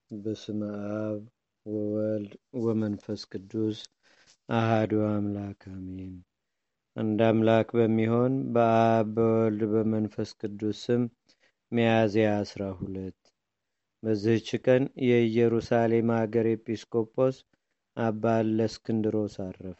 በስመ አብ ወወልድ ወመንፈስ ቅዱስ አህዱ አምላክ አሜን። አንድ አምላክ በሚሆን በአብ በወልድ በመንፈስ ቅዱስ ስም ሚያዝያ አስራ ሁለት በዚህች ቀን የኢየሩሳሌም አገር ኤጲስቆጶስ አባ እለእስክንድሮስ አረፈ።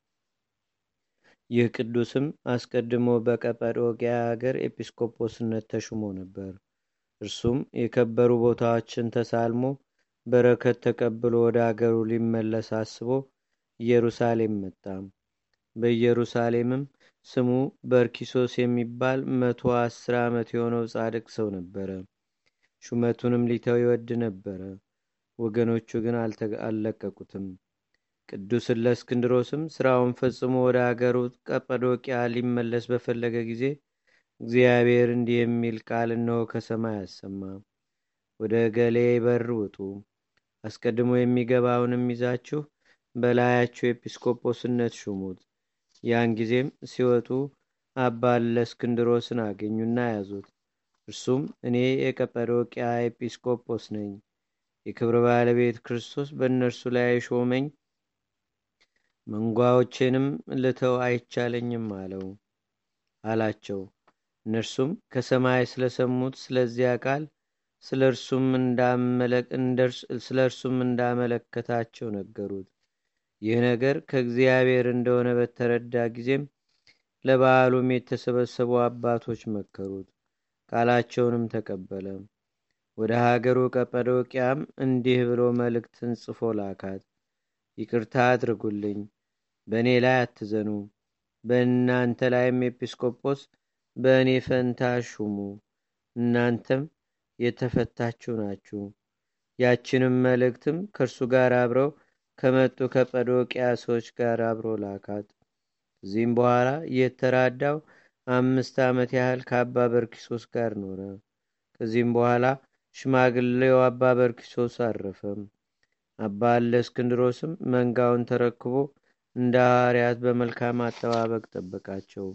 ይህ ቅዱስም አስቀድሞ በቀጰዶቅያ አገር ኤጲስቆጶስነት ተሹሞ ነበር። እርሱም የከበሩ ቦታዎችን ተሳልሞ በረከት ተቀብሎ ወደ አገሩ ሊመለስ አስቦ ኢየሩሳሌም መጣ። በኢየሩሳሌምም ስሙ በርኪሶስ የሚባል መቶ አስር ዓመት የሆነው ጻድቅ ሰው ነበረ። ሹመቱንም ሊተው ይወድ ነበረ። ወገኖቹ ግን አልለቀቁትም። ቅዱስ እለእስክንድሮስም ስራውን ፈጽሞ ወደ አገሩ ቀጰዶቅያ ሊመለስ በፈለገ ጊዜ እግዚአብሔር እንዲህ የሚል ቃል እነሆ ከሰማይ አሰማ። ወደ ገሌ በር ውጡ፣ አስቀድሞ የሚገባውንም ይዛችሁ በላያችሁ ኤጲስቆጶስነት ሹሙት። ያን ጊዜም ሲወጡ አባ እለእስክንድሮስን አገኙና ያዙት። እርሱም እኔ የቀጰዶቅያ ኤጲስቆጶስ ነኝ፣ የክብር ባለቤት ክርስቶስ በእነርሱ ላይ ሾመኝ፣ መንጓዎቼንም ልተው አይቻለኝም አለው አላቸው። እነርሱም ከሰማይ ስለሰሙት ስለዚያ ቃል ስለ እርሱም እንዳመለከታቸው ነገሩት። ይህ ነገር ከእግዚአብሔር እንደሆነ በተረዳ ጊዜም ለበዓሉም የተሰበሰቡ አባቶች መከሩት። ቃላቸውንም ተቀበለ። ወደ ሀገሩ ቀጰዶቅያም እንዲህ ብሎ መልእክትን ጽፎ ላካት። ይቅርታ አድርጉልኝ፣ በእኔ ላይ አትዘኑ፣ በእናንተ ላይም ኤጲስቆጶስ በእኔ ፈንታ ሹሙ፣ እናንተም የተፈታችሁ ናችሁ። ያችንም መልእክትም ከእርሱ ጋር አብረው ከመጡ ከጰዶቅያ ሰዎች ጋር አብሮ ላካት። ከዚህም በኋላ የተራዳው አምስት ዓመት ያህል ከአባ በርኪሶስ ጋር ኖረ። ከዚህም በኋላ ሽማግሌው አባ በርኪሶስ አረፈም። አባ እለእስክንድሮስም መንጋውን ተረክቦ እንደ ሐዋርያት በመልካም አጠባበቅ ጠበቃቸው።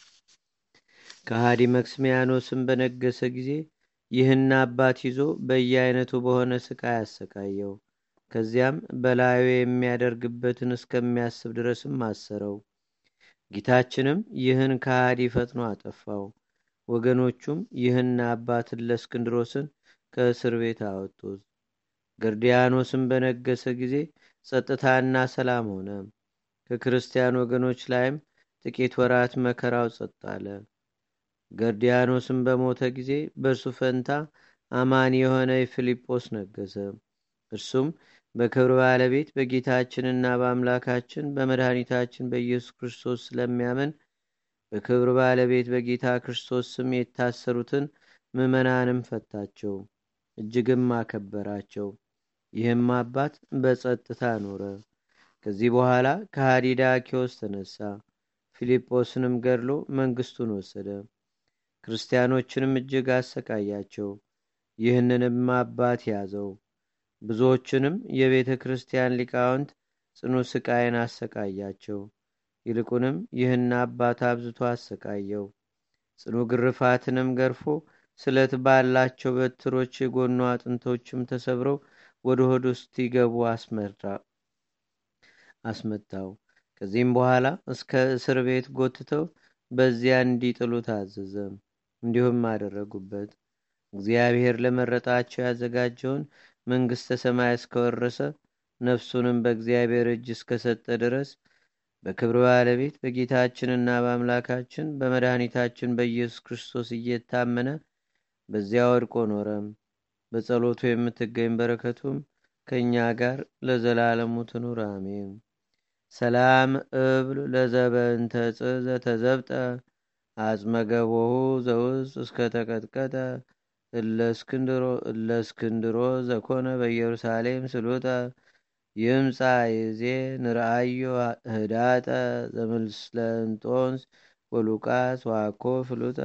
ከሃዲ መክስሚያኖስም በነገሰ ጊዜ ይህን አባት ይዞ በየአይነቱ በሆነ ስቃይ አሰቃየው። ከዚያም በላዩ የሚያደርግበትን እስከሚያስብ ድረስም አሰረው። ጌታችንም ይህን ከሃዲ ፈጥኖ አጠፋው። ወገኖቹም ይህን አባት እለእስክንድሮስን ከእስር ቤት አወጡት። ገርዲያኖስም በነገሰ ጊዜ ጸጥታና ሰላም ሆነ። ከክርስቲያን ወገኖች ላይም ጥቂት ወራት መከራው ጸጥ አለ። ገርዲያኖስም በሞተ ጊዜ በእርሱ ፈንታ አማኒ የሆነ የፊልጶስ ነገሰ። እርሱም በክብር ባለቤት በጌታችንና በአምላካችን በመድኃኒታችን በኢየሱስ ክርስቶስ ስለሚያምን በክብር ባለቤት በጌታ ክርስቶስ ስም የታሰሩትን ምዕመናንም ፈታቸው፣ እጅግም አከበራቸው። ይህም አባት በጸጥታ ኖረ። ከዚህ በኋላ ከሃዲ ዳኪዎስ ተነሳ፣ ፊልጶስንም ገድሎ መንግስቱን ወሰደ። ክርስቲያኖችንም እጅግ አሰቃያቸው። ይህንንም አባት ያዘው። ብዙዎችንም የቤተ ክርስቲያን ሊቃውንት ጽኑ ስቃይን አሰቃያቸው። ይልቁንም ይህን አባት አብዝቶ አሰቃየው። ጽኑ ግርፋትንም ገርፎ ስለት ባላቸው በትሮች የጎኑ አጥንቶችም ተሰብረው ወደ ሆድ ውስጥ ይገቡ አስመታው። ከዚህም በኋላ እስከ እስር ቤት ጎትተው በዚያ እንዲጥሉ ታዘዘ። እንዲሁም አደረጉበት። እግዚአብሔር ለመረጣቸው ያዘጋጀውን መንግሥተ ሰማይ እስከወረሰ ነፍሱንም በእግዚአብሔር እጅ እስከሰጠ ድረስ በክብር ባለቤት በጌታችንና በአምላካችን በመድኃኒታችን በኢየሱስ ክርስቶስ እየታመነ በዚያ ወድቆ ኖረም። በጸሎቱ የምትገኝ በረከቱም ከእኛ ጋር ለዘላለሙ ትኑር አሜን። ሰላም እብል ለዘበንተ ጽ ዘተዘብጠ አጽመገቦሁ ዘውስጥ እስከተቀጥቀጠ እለእስክንድሮ ዘኮነ በኢየሩሳሌም ስሉጠ ይምፃ ይዜ ንርአዮ ህዳጠ ዘምስለንጦንስ ወሉቃስ ዋኮ ፍሉጠ።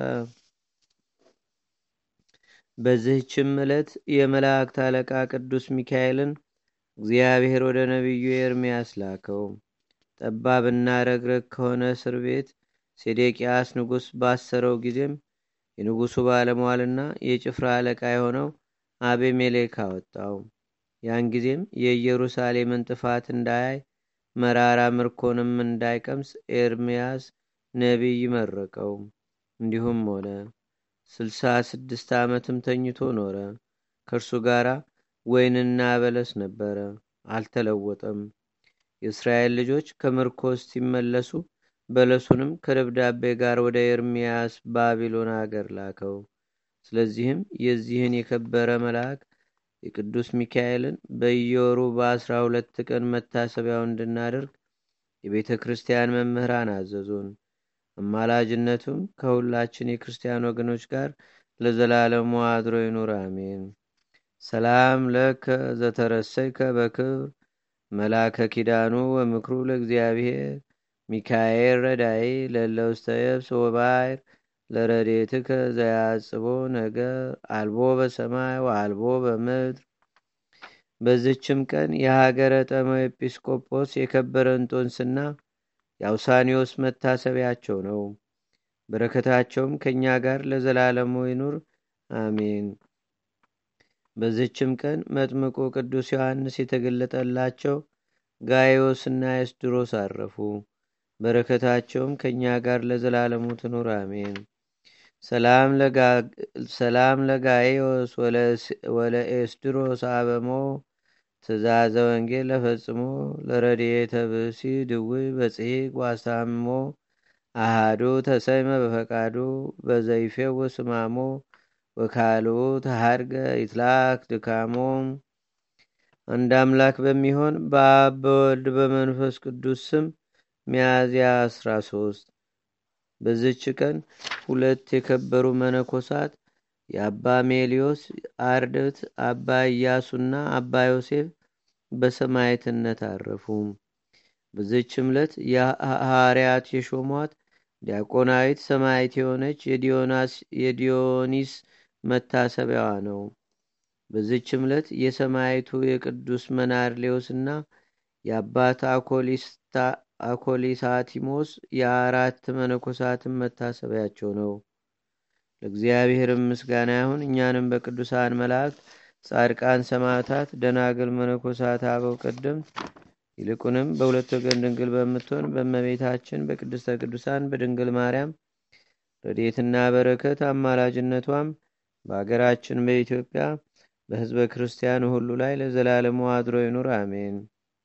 በዚህችም ዕለት የመላእክት አለቃ ቅዱስ ሚካኤልን እግዚአብሔር ወደ ነቢዩ ኤርምያስ ላከው። ጠባብና ረግረግ ከሆነ እስር ቤት ሴዴቅያስ ንጉሥ ባሰረው ጊዜም የንጉሡ ባለሟልና የጭፍራ አለቃ የሆነው አቤሜሌክ አወጣው። ያን ጊዜም የኢየሩሳሌምን ጥፋት እንዳያይ መራራ ምርኮንም እንዳይቀምስ ኤርምያስ ነቢይ መረቀው። እንዲሁም ሆነ። ስልሳ ስድስት ዓመትም ተኝቶ ኖረ። ከእርሱ ጋር ወይንና በለስ ነበረ፣ አልተለወጠም። የእስራኤል ልጆች ከምርኮ ሲመለሱ በለሱንም ከደብዳቤ ጋር ወደ ኤርምያስ ባቢሎን አገር ላከው። ስለዚህም የዚህን የከበረ መልአክ የቅዱስ ሚካኤልን በየወሩ በአስራ ሁለት ቀን መታሰቢያው እንድናደርግ የቤተ ክርስቲያን መምህራን አዘዙን። አማላጅነቱም ከሁላችን የክርስቲያን ወገኖች ጋር ለዘላለሙ አድሮ ይኑር፣ አሜን። ሰላም ለከ ዘተረሰይከ በክብር መላከ ኪዳኑ ወምክሩ ለእግዚአብሔር ሚካኤል ረዳይ ለለውስተ የብስ ወባይር ለረዴትከ ዘያጽቦ ነገር አልቦ በሰማይ ወአልቦ በምድር። በዝችም ቀን የሀገረ ጠመው ኤጲስቆጶስ የከበረ እንጦንስና የአውሳኒዎስ መታሰቢያቸው ነው። በረከታቸውም ከእኛ ጋር ለዘላለሙ ይኑር አሜን። በዝችም ቀን መጥምቁ ቅዱስ ዮሐንስ የተገለጠላቸው ጋዮስና ኤስድሮስ አረፉ። በረከታቸውም ከእኛ ጋር ለዘላለሙ ትኑር አሜን። ሰላም ለጋዮስ ወለኤስድሮስ አበሞ ትእዛዘ ወንጌል ለፈጽሞ ለረድኤተ ብእሲ ድውይ በጽሒቅ ዋስታምሞ አሃዱ ተሰይመ በፈቃዱ በዘይፌው ስማሞ ወካልኡ ተሃድገ ይትላክ ድካሞ። አንድ አምላክ በሚሆን በአብ በወልድ በመንፈስ ቅዱስ ስም ሚያዝያ 13 በዝች ቀን ሁለት የከበሩ መነኮሳት የአባ ሜሊዮስ አርድት አባ ኢያሱና አባ ዮሴፍ በሰማዕትነት አረፉ። በዝች ዕለት የሐዋርያት የሾሟት ዲያቆናዊት ሰማዕት የሆነች የዲዮኒስ መታሰቢያዋ ነው። በዝች ዕለት የሰማዕቱ የቅዱስ መናርሌዎስና የአባት አኮሊሳቲሞስ የአራት መነኮሳትን መታሰቢያቸው ነው። ለእግዚአብሔርም ምስጋና ይሁን። እኛንም በቅዱሳን መላእክት፣ ጻድቃን፣ ሰማዕታት፣ ደናግል፣ መነኮሳት፣ አበው ቀደምት ይልቁንም በሁለት ወገን ድንግል በምትሆን በእመቤታችን በቅድስተ ቅዱሳን በድንግል ማርያም ረድኤትና በረከት አማላጅነቷም በአገራችን በኢትዮጵያ በሕዝበ ክርስቲያኑ ሁሉ ላይ ለዘላለሙ አድሮ ይኑር፣ አሜን።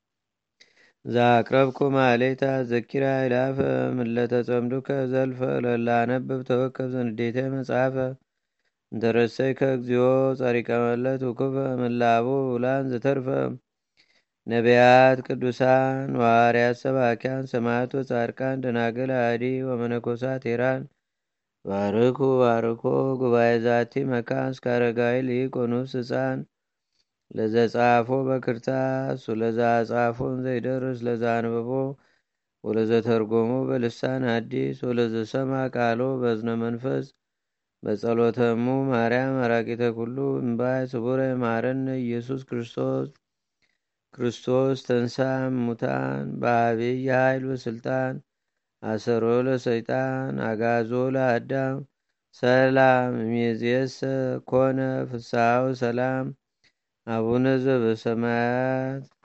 ዛቅረብኩ ማሌታ ዘኪራ ይላፈ ምለተ ጸምዱከ ዘልፈ ለላነብብ ተወከብ ዘንዴተ መጽሐፈ እንተረሰይ ከእግዚኦ ጸሪቀ መለት ውኩፈ ምላቡ ውላን ዘተርፈ ነቢያት፣ ቅዱሳን፣ ዋርያት፣ ሰባኪያን፣ ሰማዕቶ፣ ጻድቃን፣ ደናግል፣ አዲ ወመነኮሳት ሄራን ባርኩ ባርኮ ጉባኤ ዛቲ መካን እስከ አረጋዊ ሊቅ ወኑስ ህፃን ለዘጻፎ በክርታስ ወለዛ ጻፎን ዘይደርስ ለዛ አንብቦ ወለዘ ተርጎሞ በልሳን አዲስ ወለዘሰማ ቃሎ በዝነ መንፈስ በጸሎተሙ ማርያም አራቂተ ኩሉ እምባይ ስቡረ ማረነ ኢየሱስ ክርስቶስ ክርስቶስ ተንሳ ሙታን በአብይ ኃይል ወስልጣን አሰሮ ለሰይጣን አጋዞ ለአዳም ሰላም ሚዝየሰ ኮነ ፍስሐው ሰላም አቡነ ዘበሰማያት